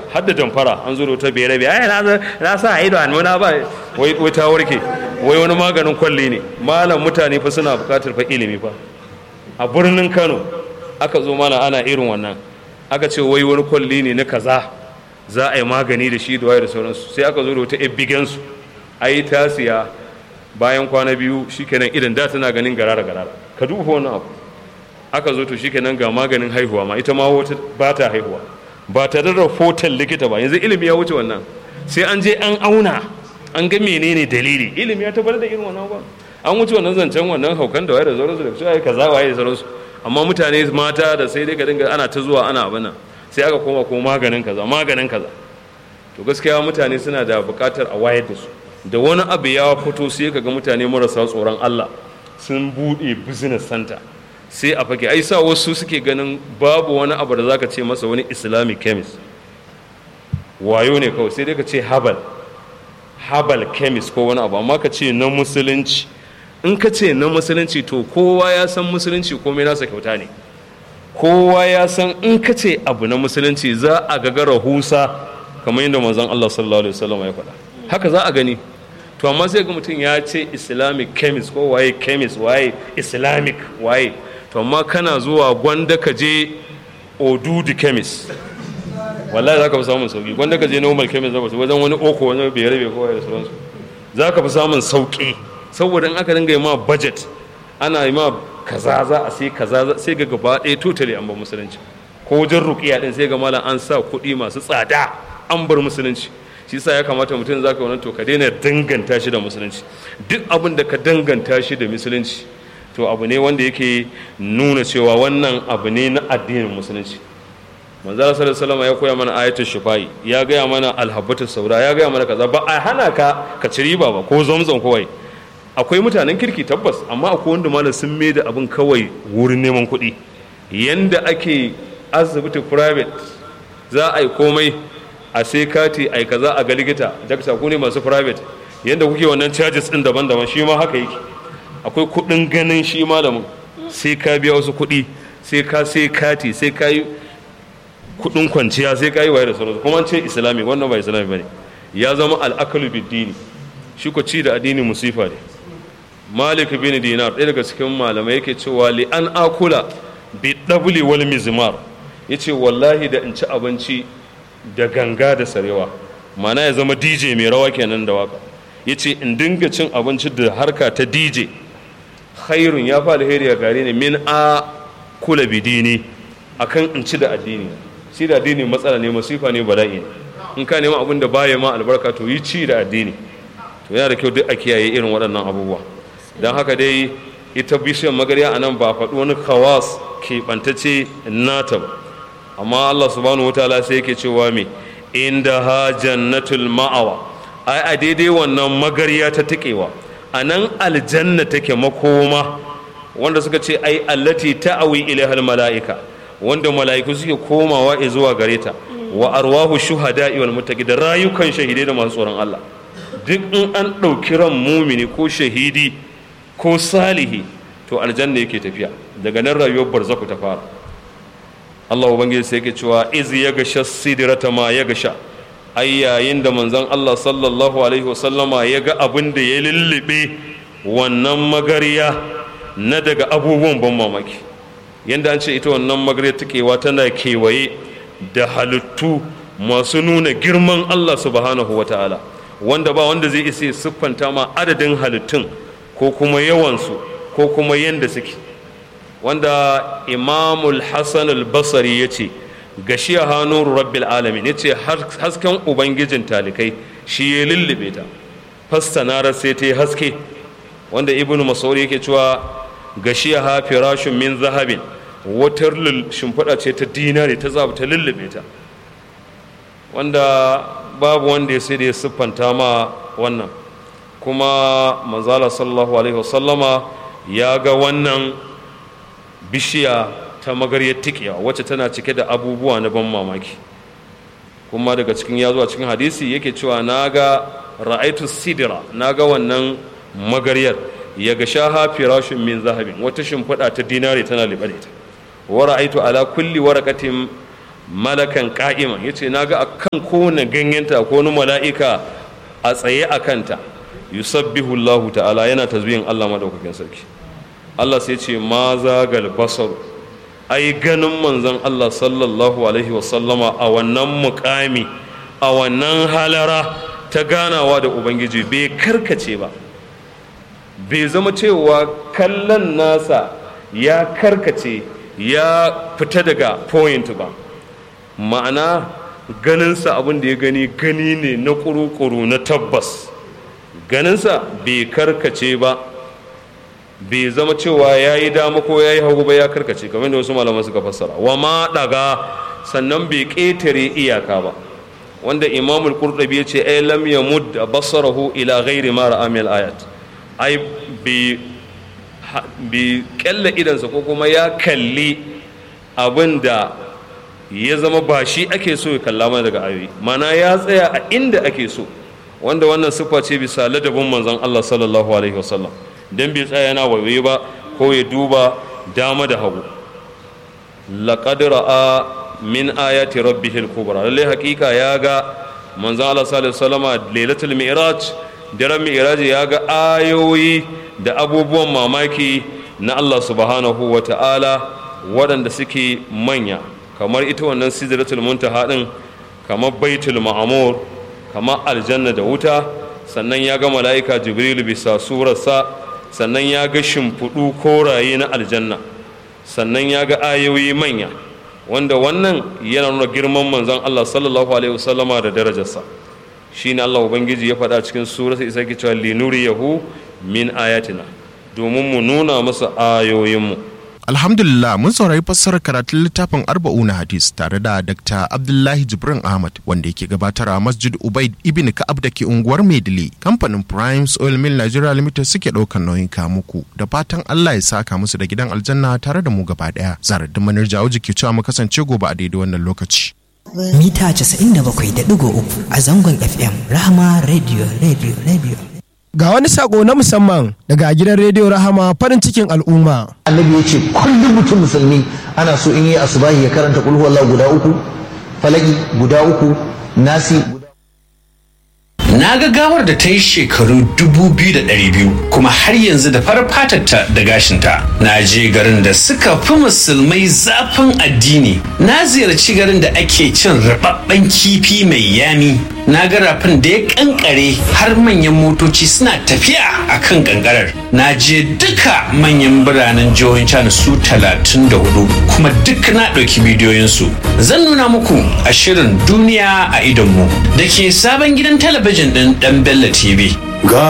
har da damfara an zo da wata bere bere ai na sa ido an muna ba wai wai ta warke wai wani maganin kwalli ne malam mutane fa suna buƙatar fa ilimi fa a birnin Kano aka zo mana ana irin wannan aka ce wai wani kwalli ne na kaza za a yi magani da shi da waye da sauransu sai aka zo da wata ebbigensu ai ta siya bayan kwana biyu shikenan idan da tana ganin garara garara ka duba wannan abu aka zo to shikenan ga maganin haihuwa ma ita ma wata ba ta haihuwa ba ta da rahoton likita ba yanzu ilimi ya wuce wannan sai an je an auna an ga menene dalili ilimi ya tabbatar da irin wannan ba an wuce wannan zancen wannan haukan da waye da sauransu da cewa kaza waye da sauransu amma mutane mata da sai dai ka dinga ana ta zuwa ana abin nan sai aka koma ko maganin kaza maganin kaza to gaskiya mutane suna da buƙatar a wayar da su da wani abu ya fito sai ka ga mutane marasa tsoron Allah sun buɗe business center sai a fage ai sa wasu suke ganin babu wani abu da zaka ce masa wani islamic chemist wayo ne kawai sai dai ka ce habal habal chemist ko wani abu amma ka ce na musulunci in ka ce na musulunci to kowa ya san musulunci komai nasa kyauta ne kowa ya san in ka ce abu na musulunci za a ga rahusa kamar yadda manzon Allah sallallahu alaihi wasallam ya faɗa haka za a gani to amma sai ga mutum ya ce islamic chemist ko waye chemist waye islamic waye to amma kana zuwa gwanda ka je odudu chemist wallahi za ka fi samun sauki gwanda ka je normal chemist za ka wajen wani oko wani bai rabe ko da sauransu za ka fi samun sauki saboda in aka dinga yi ma budget ana yi ma kaza za a sai kaza sai ga gaba ɗaya totally an bar musulunci ko wajen ruqiya din sai ga malam an sa kuɗi masu tsada an bar musulunci shi yasa ya kamata mutum za ka wannan to ka daina danganta shi da musulunci duk abin da ka danganta shi da musulunci to abu ne wanda yake nuna cewa wannan abu ne na addinin musulunci manzo sallallahu alaihi ya koya mana ayatul shifai ya gaya mana alhabbatu saura ya gaya mana kaza ba a hana ka ka ci riba ba ko zamzam kawai akwai mutanen kirki tabbas amma akwai wanda malam sun mai da abin kawai wurin neman kuɗi yanda ake asibiti private za a yi komai a sai kati a yi kaza a ga likita dakta ku ne masu private yanda kuke wannan charges din daban-daban shi ma haka yake akwai kuɗin ganin shi malamin sai ka biya wasu kuɗi sai ka sai kati sai ka yi kuɗin kwanciya sai ka yi waye da sauransu kuma an ce islami wannan ba islami ba ne ya zama al'akalu biddini shi ko ci da addini musifa ne malik bin dinar ɗaya daga cikin malamai yake cewa li an akula bi dabli wal mizmar yace wallahi da in ci abinci da ganga da sarewa mana ya zama dj mai rawa kenan da waka yace in dinga cin abinci da harka ta dj khairun ya fa alheri a gare ni min a kula bidini akan in ci da addini shi da addini matsala ne masifa ne bala'i ne in ka nema abin da baya ma albarka to yi ci da addini to yana da kyau duk a kiyaye irin waɗannan abubuwa don haka dai ita bishiyar magarya a nan ba faɗi wani kawas keɓantacce nata ba amma allah subhanahu wa ta'ala sai yake cewa me inda ha jannatul ma'awa ai a daidai wannan magarya ta taƙewa a nan aljanna take makoma wanda suka ce ai allati ta'awi ilaihal mala'ika wanda mala'iku suke komawa zuwa gare ta wa arwahu shuhada'i wal muttaqi da rayukan shahidai da masu tsoron Allah duk in an ɗauki ran mumini ko shahidi ko salihi to aljanna yake tafiya daga nan rayuwar barzaku ta fara Allah ubangiji sai yake cewa iz ya gasha sidrata ma ya gasha ai yayin da manzon Allah sallallahu alaihi wasallama ya ga abin da ya lullube wannan magariya na daga abubuwan ban mamaki yanda an ce ita wannan magariya takewa tana kewaye da halittu masu nuna girman Allah subhanahu wa ta'ala wanda ba wanda zai isa siffanta ma adadin halittun ko kuma yawansu ko kuma yanda suke wanda imamul hassan al-basari ya ce gashi a hannun rabbil alamin ya ce hasken ubangijin talikai shi ya lullube ta fastanarar sai ta yi haske wanda ibn masauri yake cewa gashi a hafi rashin min zahabin watar shimfiɗa ce ta dinari ta zaɓi ta lullube ta wanda babu wanda ya sai da ya siffanta ma wannan kuma manzala sallallahu alaihi wasallama ya ga wannan bishiya ta magaryar tikiya wacce tana cike da abubuwa na ban mamaki kuma daga cikin ya zuwa cikin hadisi yake cewa na ga ra'aitu sidira na ga wannan magaryar ya ga shaha firashin min zahabin wata shimfiɗa ta dinari tana liɓe da ita wa ra'aitu ala kulli waraqatin malakan ka'iman yace naga akan kowane ganyenta ko wani mala'ika a tsaye a kanta yusabbihu Allah ta'ala yana tasbihin Allah madaukakin sarki Allah sai ce ma zagal basar ai ganin manzon Allah sallallahu alaihi wasallama a wannan mukami a wannan halara ta ganawa da ubangiji bai karkace ba bai zama cewa kallon nasa ya karkace ya fita daga point ba ma'ana ganinsa abin da ya gani gani ne na kuru-kuru na tabbas ganinsa bai karkace ba bai zama cewa ya yi dama ko ya yi hagu ba ya karkace kamar da wasu malaman suka fassara wa ma daga sannan bai ƙetare iyaka ba wanda imamul qurtubi ya ce ai lam yamud basarahu ila ghairi ma ra'a min ayat ai bi bi kalla idansa ko kuma ya kalli abinda ya zama ba shi ake so ya kalla mana daga ayoyi mana ya tsaya a inda ake so wanda wannan siffa ce bisa ladabin manzon Allah sallallahu alaihi wasallam dan bai tsaya yana waiwaye ba ko ya duba dama da hagu laqad ra'a min ayati rabbihil kubra lalle hakika ya ga manzon Allah sallallahu alaihi wasallam lailatul mi'raj daren mi'raj ya ga ayoyi da abubuwan mamaki na Allah subhanahu wa ta'ala waɗanda suke manya kamar ita wannan sidratul muntaha din kamar baitul ma'mur kamar aljanna da wuta sannan ya ga mala'ika jibril bisa surarsa sannan ya ga shimfiɗu koraye na aljanna sannan ya ga ayoyi manya wanda wannan yana nuna girman manzon Allah sallallahu alaihi wasallama da darajarsa shine Allah ubangiji ya faɗa cikin surarsa isa ke cewa linuriyahu min ayatina domin mu nuna masa ayoyinmu Alhamdulillah mun saurari fassarar karatun littafin arba'una hadis tare da Dr. Abdullahi Jibrin Ahmad wanda yake gabatar a Masjid Ubaid Ibn Ka'ab da ke unguwar Maidile. Kamfanin Primes Oil Mill Nigeria Limited suke ɗaukar nauyin muku da fatan Allah ya saka musu da gidan aljanna tare da mu gaba ɗaya. Zarar da manar jawo ke cewa mu kasance gobe a daidai wannan lokaci. Mita 97.3 a zangon FM Rahama Radio Radio Radio. Ga wani sako na musamman daga gidan rediyo Rahama farin cikin al'umma. Annabi ya ce kullum mutum musulmi ana so in yi asubahi ya karanta kulhu Allah guda uku, falaki guda uku, nasi Na ga gawar da ta yi shekaru dubu biyu da ɗari biyu kuma har yanzu da farar fatarta da gashinta. Na je garin da suka fi musulmai zafin addini. Na ziyarci garin da ake cin rababben kifi mai yami. Na ga rafin da ya kankare har manyan motoci suna tafiya a kan kankarar. Na je duka manyan biranen jihohin China su talatin da hudu kuma duk na ɗauki bidiyoyinsu. Zan nuna muku a shirin duniya a idonmu da ke sabon gidan talabijin ɗin ɗan Bello TV. ga